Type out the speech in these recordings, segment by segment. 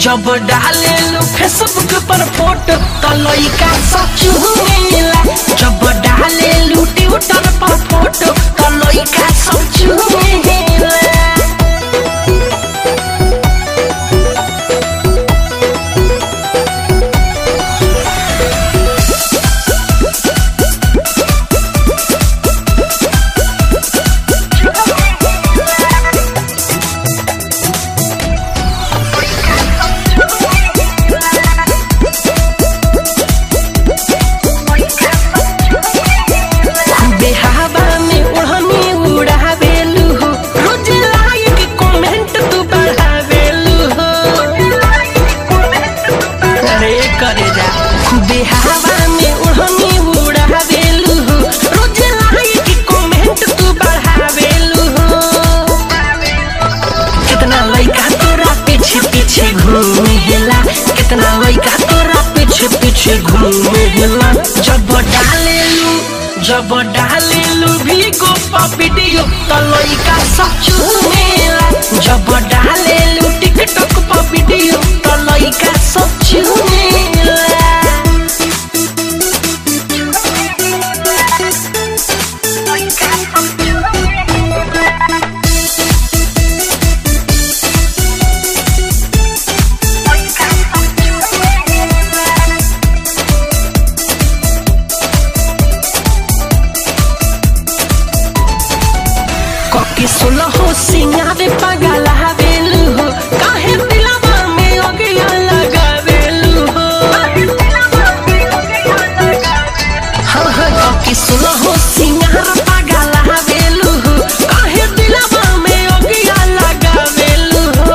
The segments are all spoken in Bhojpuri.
जब डाले लो फेसबुक पर फोटो तो लइका सच मिला जब डाले लो ट्विटर पर फोटो तो लइका सच मिला बेहावा में ओढ़नी उड़ावेलू हो रोज लाइक कमेंट तू बढ़ावेलू हो अरे करे जा बेहावा में ओढ़नी उड़ावेलू हो रोज लाइक कमेंट तू बढ़ावेलू हो कितना लइका तोरा पीछे पीछे घूमेला कितना लइका तोरा पीछे पीछे घूमेला जब डालेलू जब डालेलू भी को वीडियो तो लइका सब चूमेला जब डालेलू टिकटॉक पर वीडियो तो लइका सब चूमेला कके सुनो हो सिंगारे पगल हवेलू हो काहे दिलवा में ओगिया लगावेलू हो हाँ हाँ कके सुनो हो सिंगार पगल हवेलू हो काहे दिलवा में ओगिया लगावेलू हो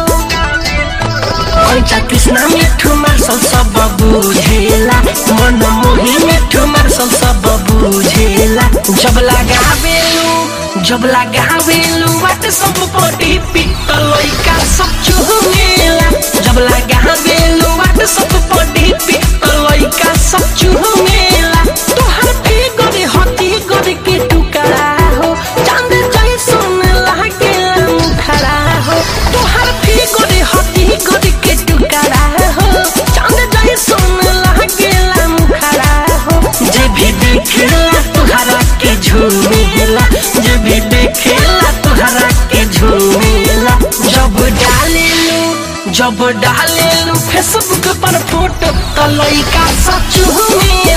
कंचा कृष्णा मिठू मार्शल सब बुझेला मन मोही मिठू मार्शल सब बुझेला जब लगावेलू जब लगावेलू बात सब पटी पिट लइका सब चुहमेला जब लगावेलू बात सब पटी पिट लइका सब चुहमेला तोहर फिगर हती कर के टुकड़ा हो चांद जैसन लागेला मुखड़ा हो तोहर फिगर हती कर के टुकड़ा हो चांद जैसन लागेला मुखड़ा हो जे भी देखेला तोहरा के झूमेला जे भी देखेला तोहरा के झूमेला जब डालेलू जब डालेलू फेसबुक पर फोटो तो लइका सच झूमेला